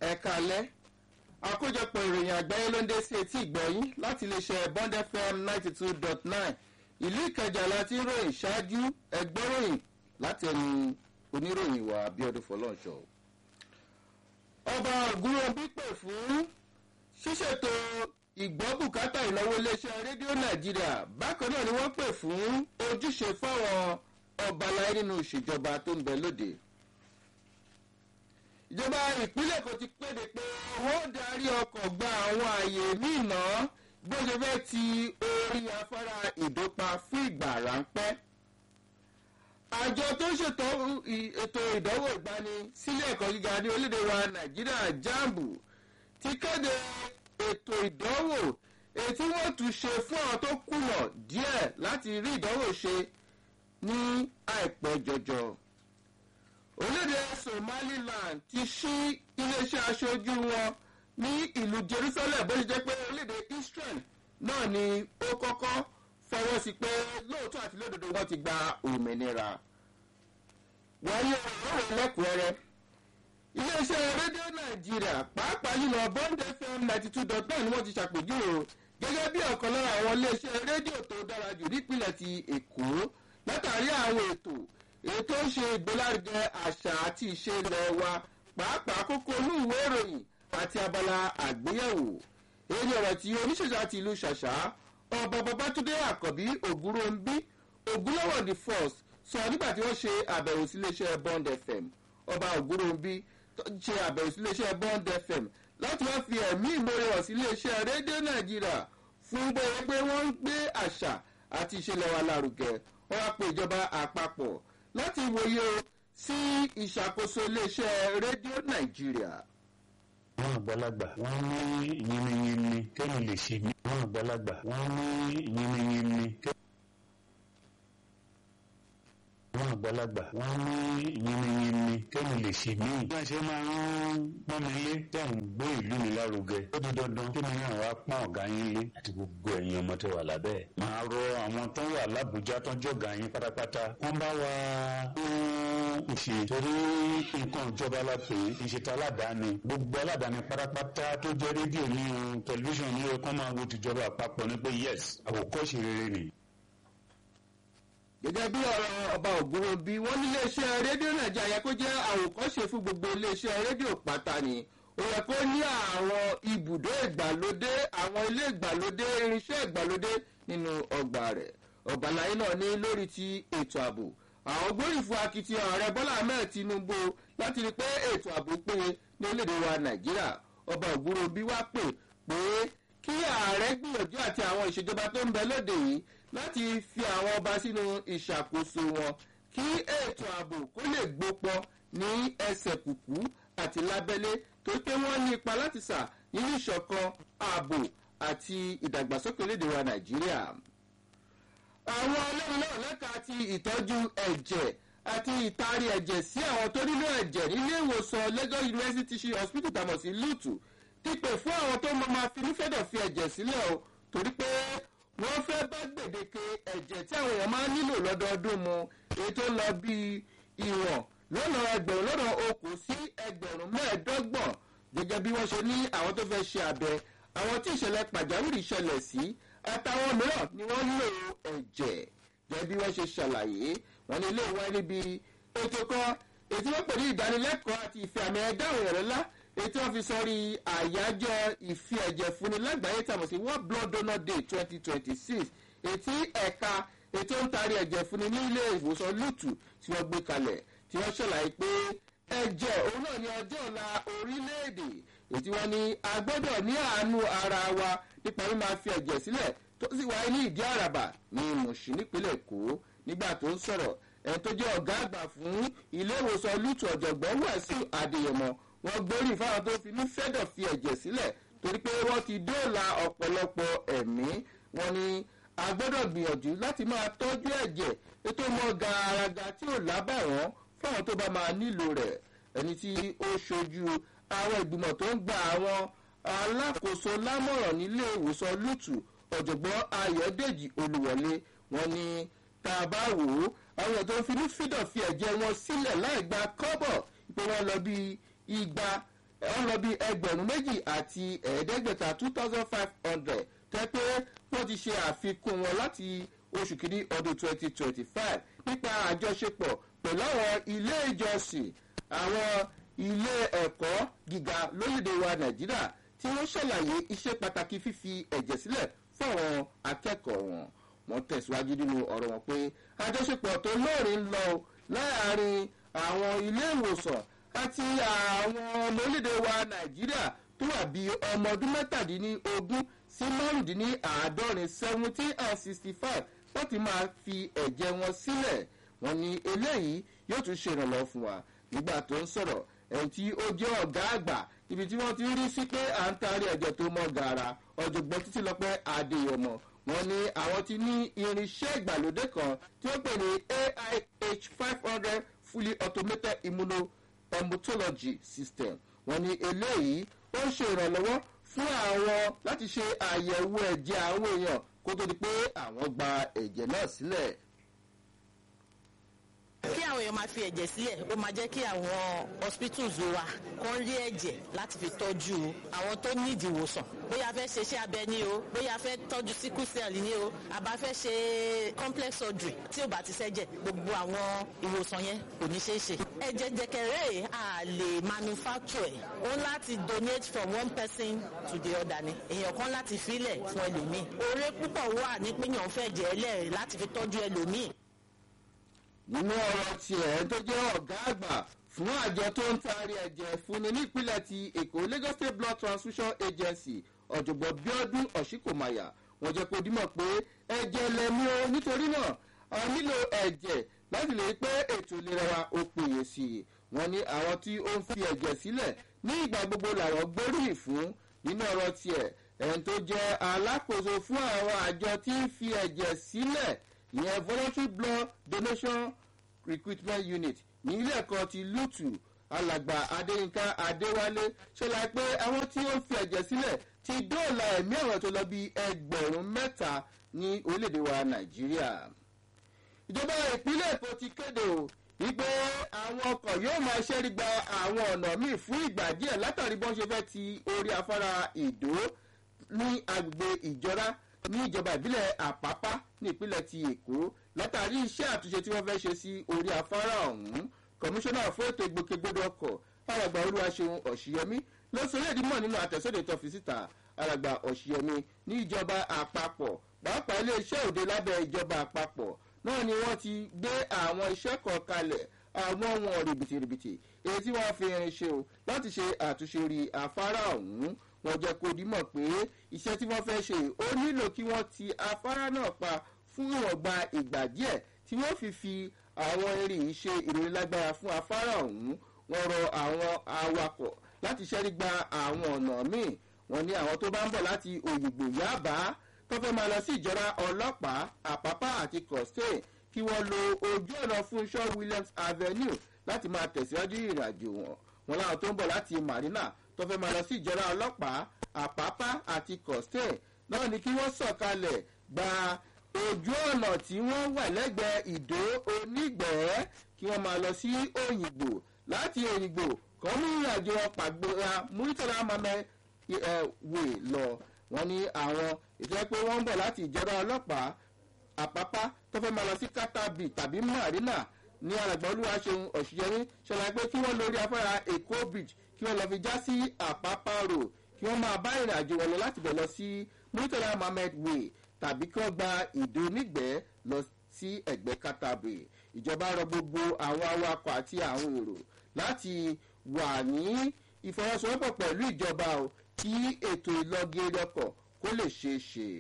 ẹ̀ka alẹ́ àkójọpọ̀ ìròyìn àgbáyé ló ń dé sí etí ìgbọ̀yìn láti iléeṣẹ́ bond fm ninety two dot nine ìlú ìkẹjà láti ń ròyìn ṣáájú ẹgbẹ́ròyìn láti ẹnu oníròyìn wa abiodun fọlọ́ọ̀ṣọ́. ọba ògúnròbí pè fún ṣíṣètò ìgbọ́bùkátà ìnáwó iléeṣẹ́ rédíò nàìjíríà bákan náà ni wọ́n pè fún ojúṣe fáwọn ọba láyé nínú ìṣèjọba tó ń bẹ lóde ìjọba ìpínlẹ̀ kò ti kéde pé wọ́n darí ọkọ̀ gba àwọn ààyè míì náà bó ṣe fẹ́ ti orí afárá ìdópa fún ìgbà ráńpẹ́. àjọ tó ń ṣètò ètò ìdánwò ìgbani sílé ẹ̀kọ́ gíga ní orílẹ̀-èdè wa nàìjíríà jambu ti kéde ètò ìdánwò èyí tí wọ́n tún ṣe fún àwọn tó kùnà díẹ̀ láti rí ìdánwò ṣe ní àìpẹ́ jọjọ orílẹ̀-èdè somaliland ti ṣí iléeṣẹ́ aṣojú wọn ní ìlú jerusalem bó ṣe jẹ́ pé orílẹ̀-èdè israel náà ni ó kọ́kọ́ fọwọ́ sí pé lóòótọ́ àti lódodo wọn ti gba òmìnira. wọ́n yẹ ọ̀rọ̀ lẹ́kùnrẹ́rẹ́ iléeṣẹ́ rédíò nàìjíríà pàápàá yìí bond fm ninety two dot nine ni wọ́n ti ṣàpèjúwe o gẹ́gẹ́ bí ọ̀kan lára àwọn iléeṣẹ́ rédíò tó dára jù nípìnlẹ̀ ti èkó látàrí àwọn ètò ètò ń ṣe ìgbélárugẹ àṣà àti ìṣe ilẹ̀ wa pàápàá kókó inú ìwé ìròyìn àti abala àgbéyẹ̀wò èyí ọ̀rọ̀ tí oníṣẹ̀ṣà ti ìlú ṣàṣà ọba babatunde àkànbí ògúnròǹbí ògúnlọ́wọ̀ the first sọ nígbà tí wọ́n ṣe àbẹ̀wò sí iléeṣẹ́ bond fm ọba ògúnròǹbí ṣe àbẹ̀wò sí iléeṣẹ́ bond fm láti wá fi ẹ̀mí ìmoore hàn sí iléeṣẹ́ rédíò nàìjíríà fún bóyá pé wọ́n ń gbé àṣà àti ìṣẹ̀lẹ̀ wa lárugẹ wọ́n wá pe ìjọba àpapọ̀ láti wòye sí ìṣàkóso iléeṣẹ́ rédíò nàìjíríà. àwọn àgbàlagbà wọn ní yiniyini kẹ́mi lè ṣe mí. àwọn àgbàlagbà wọn ní yiniyini kẹ́mi. àwọn àgbàlagbà wọn ní yiniyini kẹ́mi lè ṣe mí. bí wọ́n ṣe máa ń pọ́n mi lé tẹ̀ ń gbé ìlú mi lárugẹ. ó di dandan kí mi náà wá pọ́n ọ̀gá yín lé àti gbogbo ẹ̀yin ọmọ tẹ wà lábẹ́. màá rọ àwọn tó wà lábújá tó ń jọ̀gá yín pátápátá. wọ́n bá wa ń ṣe torí nǹkan ìjọba la pè é ìṣètò aládàáni gbogbo aládàáni pátápátá tó jẹ́ rédíò ní o tẹlifíṣàn ní o kán máa wo tìjọba àpapọ̀ ní pé yes àwòkọ́ṣe rere nìyí gẹ́gẹ́ bí ọ̀rọ̀ ọba ògúnròbí wọ́n ní iléeṣẹ́ rédíò nàìjíríà yẹ kó jẹ́ àwòkọ́ṣe fún gbogbo iléeṣẹ́ rédíò pátá ni ó yẹ kó ní àwọn ibùdó ìgbàlódé àwọn ilé ìgbàlódé irinṣẹ́ ìgbàlódé nínú ọgbà rẹ̀ ọ̀gbàláyé náà ní lórí ti ètò ààbò àwọn gbórí fún akitiyan ààrẹ bọ́lá ahmed tinubu láti rí pé ètò ààbò péye ní orílẹ̀-èdè wa nàìjíríà ọba ògúnròbí wá pè pé kí ààrẹ gbìyànjú àti àwọn ìṣèjọba tó ń bẹ lóde yìí láti fi àwọn ọba sínú ìṣàkóso wọn kí ètò ààbò kó lè gbópọn ní ẹsẹ̀ kùkú àti lábẹ́lé tó pé wọ́n ní ipa láti sà nínú ìṣọ̀kan ààbò àti ìdàgbàsókè lédè wa nàìjíríà. àwọn ọlọ́run náà lẹ́ka ti ìtọ́jú ẹ̀jẹ̀ àti ìtaari ẹ̀jẹ̀ sí àwọn tó nílò ẹ̀jẹ̀ nílé ìwòsàn lagos university teaching hospital tàmọ̀ sí lutu ti pè fún àwọn tó mọ máa fi nífẹ̀dọ̀ fi ẹ̀jẹ̀ sílẹ̀ o torí pé wọ́n fẹ́ bá gbèdéke ẹ̀jẹ̀ tí àwọn èèyàn máa ń nílò lọ́dọọdún mu èyí tó lọ bíi ìwọ̀n lọ́nà ẹgbẹ̀rún lọ́nà okùn sí ẹgbẹ̀rún mẹ́ẹ̀ẹ́dọ́gbọ̀n gẹ́gẹ́ bí wọ́n ṣe ní àwọn tó fẹ́ ṣe abẹ àwọn tí ìṣẹ̀lẹ̀ pàjáwìrì ṣẹlẹ̀ sí àtàwọn mìíràn ni wọ́n nílò ẹ̀jẹ̀ gẹ́gẹ́ bí wọ́n ṣe ṣàlàyé wọ́n ní ilé ìwá níbi ètò kan ètò wọ́n pè ní ìdánilẹ́kọ̀ọ́ àti ìfẹ́ àmì ẹ̀dá òyìnbó ńlá ètò wọn fi sọrí àyájọ́ ìfi ẹ̀jẹ̀ fúnni lágbàáyé tàbí sí world blood donor day twenty twenty six ètí ẹ̀ka ètò ń taari ẹ̀jẹ̀ fúnni ní ilé ìwòsàn lùtù tí wọ́n gbé kalẹ̀ tí wọ́n ṣàlàyé pé ẹ̀jẹ̀ òun náà ní ọjọ́ ọ̀la orílẹ̀-èdè ètí wọn ní a gbọ́dọ̀ ní àánú ara wa nípa mímọ fi ẹ̀jẹ̀ sílẹ̀ tó sì wáyé ní ìdí àràbà ní mùsùn nípínlẹ̀ èkó nígbà tó ń sọ̀rọ̀ ẹni tó jẹ́ ọ̀gá àgbà fún ilé ìwòsàn lùtù ọ̀jọ̀gbọ́n wàásù adéyẹmọ wọ́n gbórí fáwọn tó fi ní fẹ́dọ̀ fi ẹ̀jẹ̀ sílẹ̀ torí pé wọ́n ti dóòlà ọ̀pọ̀lọpọ̀ ẹ̀mí wọn ni a gbọ́dọ̀ gbìyànjú láti máa tọ́jú ẹ̀jẹ̀ ètò mọ́ gàràgà tí ò lábàwọ́n fáwọn tó bá máa nílò rẹ̀ ẹni tí ó ṣojú àwọn ìgbìmọ̀ tó ń gba àwọn alákòóso lámọ̀ràn nílé ìwòsàn lùtù ọ̀jọ̀gbọ́n ayọ̀dèjì olùwọlé wọn ni tá a bá wò ó àwọn èèyàn tó ń finú fídọ̀ fi ẹ̀jẹ̀ wọn sílẹ̀ láì gba kọ́bọ̀ pé wọ́n lọ bíi igba wọ́n lọ bí ẹgbẹ̀rún méjì àti ẹ̀ẹ́dẹ́gbẹ̀ta two thousand five hundred tẹ́ pé wọ́n ti ṣe àfikún wọn láti oṣù kìíní ọdún twenty twenty five nípa àjọṣepọ̀ pẹ̀lú àwọn ilé ìjọsìn àwọn ilé ẹ̀kọ́ gíga lórílẹ̀‐èdè wa nàìjíríà tí wọ́n ṣàlàyé iṣẹ́ pàtàkì fífi ẹ̀jẹ̀ sílẹ̀ fún àwọn akẹ́kọ̀ọ́ wọn wọ́n tẹ̀síwájú nínú ọ̀rọ̀ wọn pé àjọṣepọ̀ tó lóòrín ń lọ láàárín àwọn ilé ìwòsàn àti àwọn ọmọ orílẹ̀‐èdè wa nàìjíríà tó wà bíi ọmọ ọdún mẹ́tàdínlógún sí márùndínláàádọ́rin seventeen and sixty five láti máa fi ẹ̀jẹ̀ wọn sílẹ̀ wọ́n ní eléyìí yóò tún ṣe ìrànlọ́wọ́ fún wa nígbà tó ń sọ̀rọ̀ ẹni tí ó jẹ́ ọ̀gá àgbà ibi tí wọ́n ti rí sí pé à ń taari ẹ̀jẹ̀ tó mọ́ gàrà ọ̀jọ̀gbọ́n títí lọ́pẹ́ adéyọmọ wọ́n ní àwọn ti ní irinṣẹ́ ìgbàlódé kan tí wọ́n pè ní aih five hundred fully automated immunohematology system wọ́n ní eléyìí ó ń ṣe ìrànlọ́wọ́ fún àwọn láti ṣe àyẹ̀wò ẹ̀jẹ̀ àwọn èèyàn kó tó di pé àwọn gba ẹ̀jẹ̀ náà sílẹ̀ kí àwọn èèyàn máa fi ẹ̀jẹ̀ sílẹ̀ ó máa jẹ́ kí àwọn hospitals wa kàn rí ẹ̀jẹ̀ láti fi tọ́jú àwọn tó nídìí ìwòsàn bóyá fẹ́ ṣe iṣẹ́ abẹ ní o bóyá fẹ́ tọ́jú sickle cell ní o àbá fẹ́ ṣe complex surgery tí ò bá ti ṣẹ́jẹ̀ gbogbo àwọn ìwòsàn yẹn kò ní ṣeé ṣe. ẹ̀jẹ̀ jẹ̀kẹ̀rẹ̀ a lè manufacture ẹ̀ ó láti donate from one person to the other ni èèyàn kan láti filẹ̀ fún ẹlòmíì oore púpọ̀ wà ní pínyàn fẹ́ jẹ́ ẹlẹ́rìí láti fi tọ́jú ẹlòmíì nínú ọ̀rọ̀ tiẹ̀ tó jẹ́ ọ̀gá àgbà fún àjọ tó ń taari ẹ̀jẹ̀ fúnni nípínlẹ̀ ti èkó lagos state blood transfusion agency ọ̀jọ̀gbọ́n bíọ́dún ọ̀ṣíkòmáyà wọ́n jẹ́ kó dímọ̀ pé ẹ̀jẹ̀ lẹ́mí o nítorí náà a nílò ẹ̀jẹ̀ láti lè pé ètò ìlera wa ó péye sí i wọ́n ní àwọn tí ó ń fi ẹ̀jẹ̀ sílẹ̀ ní ìgbà gbogbo làwọn gbóríyìn fún nínú ọ̀rọ̀ tiẹ̀ ẹni tó jẹ́ alákòóso fún àwọn àjọ tí ń fi ẹ̀jẹ̀ sílẹ̀ ìyẹn voluntary blood donation recruitment unit ní ilé ẹ̀kọ́ ti lutu alàgbà adéyínká adéwálé ṣẹlẹ̀ pé àwọn tí ó ń fi ẹ̀jẹ̀ sílẹ̀ ti dóòlà ẹ̀mí àwọn tó lọ bí ẹgbẹ̀rún mẹ́ta ní orílẹ̀-èdè wa nàìjíríà. ìjọba ìpínlẹ̀ èkó ti kéde o wípé àwọn ọkọ̀ yóò máa ṣẹ́rí gba àwọn ọ̀nà míì fún ìgbà díẹ̀ látàrí bọ́n ṣe fẹ́ ti orí afárá ìdó ní agbègbè ìjọra ní ìjọba ìbílẹ̀ àpápá ní ìpínlẹ̀ ti èkó látàrí iṣẹ́ àtúnṣe tí wọ́n fẹ́ ṣe sí orí afárá ọ̀hún kọmíṣánná fún ètò ìgbòkègbodò ọkọ̀ alàgbà olúwaṣeun ọ̀ṣìyẹmí ló sọ èdè mọ̀ nínú àtẹ̀sọ́dẹ̀ tó fi síta alàgbà ọ̀ṣìyẹmí ní ìjọba àpapọ̀ pàápàá iléeṣẹ́ òde lábẹ́ ìjọba àpapọ̀ náà ni wọ́n ti gbé àwọn iṣẹ́ kan kalẹ̀ àwọn ohun rìbìtìrìbìtì èyí tí wọ́n fi irin ṣe o láti ṣe àtúnṣe orí afárá ọ̀hún wọn jẹ́ kó dímọ̀ pé iṣẹ́ tí wọ́n fẹ́ ṣe ó nílò kí wọ́n ti afárá náà pa fún ìwọ̀nba ìgbà díẹ̀ tí wọ́n fi fi àwọn irin yìí ṣe ìròyìn lágbára fún afárá ọ̀hún wọ́n rọ àwọn awakọ̀ láti ṣẹ́rí gba àwọn ọ̀nà míì wọ́n ní àwọn tó bá ń bọ̀ láti òyìnbó yábà tó fẹ́ máa lọ sí ìjọra ọlọ́pàá àpápá àti costain kí wọ́n lo ojú ọ̀nà fúnṣọ́ williams avenue láti máa tẹ̀síwájú ìrìnàjò wọn wọn láwọn tó ń bọ̀ láti marina tó fẹ́ máa lọ sí ìjọra ọlọ́pàá àpápá àti costain náà ni kí wọ́n sọ̀kalẹ̀ gba ojú ọ̀nà tí wọ́n wà lẹ́gbẹ̀ẹ́ ìdó onígbẹ̀ẹ́ kí wọ́n máa lọ sí òyìnbó láti òyìnbó kọ́ mú ìrìnàjò pàgbéra muritala mamẹ wè lọ wọ́n ní àwọn ìjọba pé wọ́n ń bọ̀ láti ìjọba ọlọ́pàá àpápá tó fẹ́ máa lọ sí katabi tàbí marina ní alàgbà olúwaṣeun ọ̀ṣìyẹrí ṣẹlẹ̀ pé kí wọ́n lórí afárá èkó bridge kí wọ́n lọ fi já sí àpápá road kí wọ́n máa bá ìrìnàjò wọn lọ láti bẹ̀ lọ sí muritala mohammed way tàbí kí wọ́n gba ìdó nígbẹ́ lọ sí ẹ̀gbẹ́ katabi ìjọba rọ gbogbo àwọn awakọ̀ àti àwọn èrò láti wà ní ìfọwọ́sowọ́pọ̀ pẹ̀lú ìjọba o kí ètò ìlọgẹrẹ ọkọ̀ kó lè ṣeé ṣe.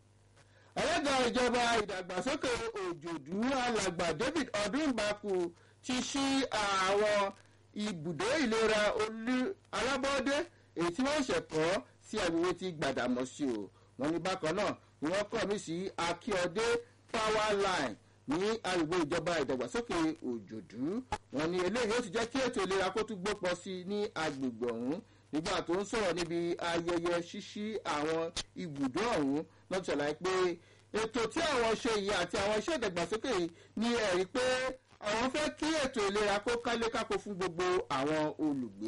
alága ìjọba ìdàgbàsókè òjòdú alàgbà david ọdúnbàkú ti ṣí àwọn ibùdó ìlera alábọ́dé èyí tí wọ́n ṣẹ̀kọ́ sí agbègbè ti gbàdàmọ́sí o wọ́n ní bákan náà ni wọ́n kọ́ mi sí akíọdé power line ní agbègbè ìjọba ìdàgbàsókè òjòdú wọ́n ní eléyìí ó ti jẹ́ kí ètò ìlera kó tún gbópọ̀ sí ní agbègbè ọ̀hún nígbà tó ń sọ̀rọ̀ níbi ayẹyẹ ṣíṣí àwọn ibùdó ọ̀hún lọ́tọ̀ ṣàlàyé pé ètò tí àwọn ṣe yìí àti àwọn iṣẹ́ ìdàgbàsókè yìí ní ẹ̀rí pé àwọn fẹ́ kí ètò ìlera kó kálé kákó fún gbogbo àwọn olùgbé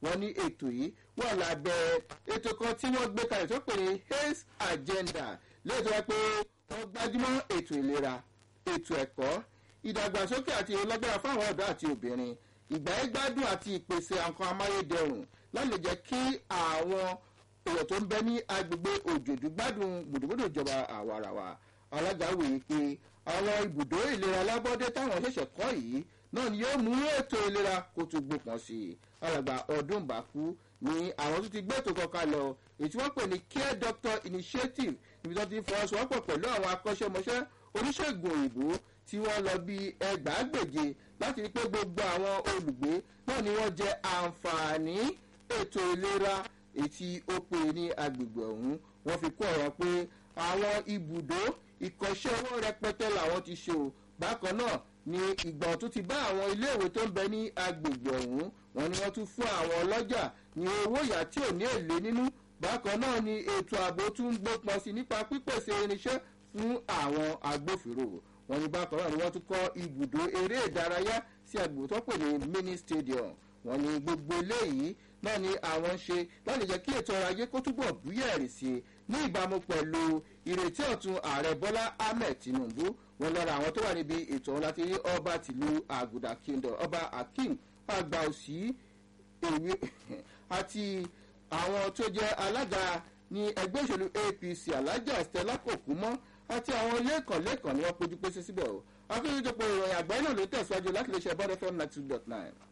wọ́n ní ètò yìí wà lábẹ́ ètò kan tí wọ́n gbé kalẹ̀ tó pè ní haze agenda lẹ́yìn tó wá pé wọ́n gbájúmọ́ ètò ìlera ètò ẹ̀kọ́ ìdàgbàsókè àti ìlọ́gbẹ́ra fáwọn ọ̀dọ́ àti obìnrin ìgbáyégbádùn àti ìpèsè nǹkan amáyédẹrùn láti lè jẹ́ kí àwọn èèyàn tó ń bẹ ní agbègbè òjòjú gbádùn gbòdògbòdò ìjọba àwarawa alága wòye pé àwọn ibùdó ìlera alábọ́dé táwọn ṣẹ̀ṣẹ̀ kọ́ yìí náà ni yóò mú ètò ìlera kó tún gbópọn sí i alàgbà ọdún bàkú ni àwọn tó ti gbé ètò kankan lọ èyí tí wọ́n pè ní care doctor initiative níbi tó ti fọwọ́sowọ́pọ̀ pẹ̀lú àwọn akọ́ṣẹ́mọṣẹ́ oníṣègùn òyìnbó tí wọ́n lọ bí ẹgbàágbèje láti rí pé gbogbo àwọn olùgbé náà ni wọ́n jẹ àǹfààní ètò ìlera ètí ó pè ní agbègbè ọ̀hún wọ́n fi kó ọ̀rọ̀ pé àwọn ibùdó ìkọ́ṣẹ́ owó rẹpẹtẹ làwọn ti ṣe o bákan náà ni ìgbà tó ti bá àwọn iléèwé tó ń bẹ ní agbègbè ọ̀hún wọn ni wọ́n tún fún àwọn ọlọ́jà ní owó ìyá tí ò ní èlé nínú bákan náà ni ètò ààbò tún ń gbópọn sí nípa pípèsè irinṣẹ́ fún àwọn agbófinró wọn ni bákan náà ni wọ́n tún kọ́ ibùdó eré ìdárayá sí agbègbè tó pè ní mini stadium wọn ni gbogbo eléyìí náà ni àwọn ń ṣe láti jẹ́ kí ètò ọrọ̀ ajé kó túbọ̀ búyẹ̀rì sí i ní ìbámu pẹ̀lú ìrètí ọ̀tun ààrẹ bọ́lá ahmed tinubu wọn lọ́ra àwọn tó wà níbi ètò ọ̀hún láti rí ọba tìlú àgùdà kingdom ọba akeem àgbà òsì èwe àti àwọn tó jẹ́ alága ní ẹgbẹ́ òṣèlú apc alájà stella kòkúmọ́ àti àwọn lẹ́kànlẹ́kàn ni wọ́n péjú pésí síbẹ̀ o akéwìjọpọ̀ ìròyìn àgbáyé náà ló tẹ̀síwájú láti lè ṣe bọ́dẹ̀ fm ninety two dot nine.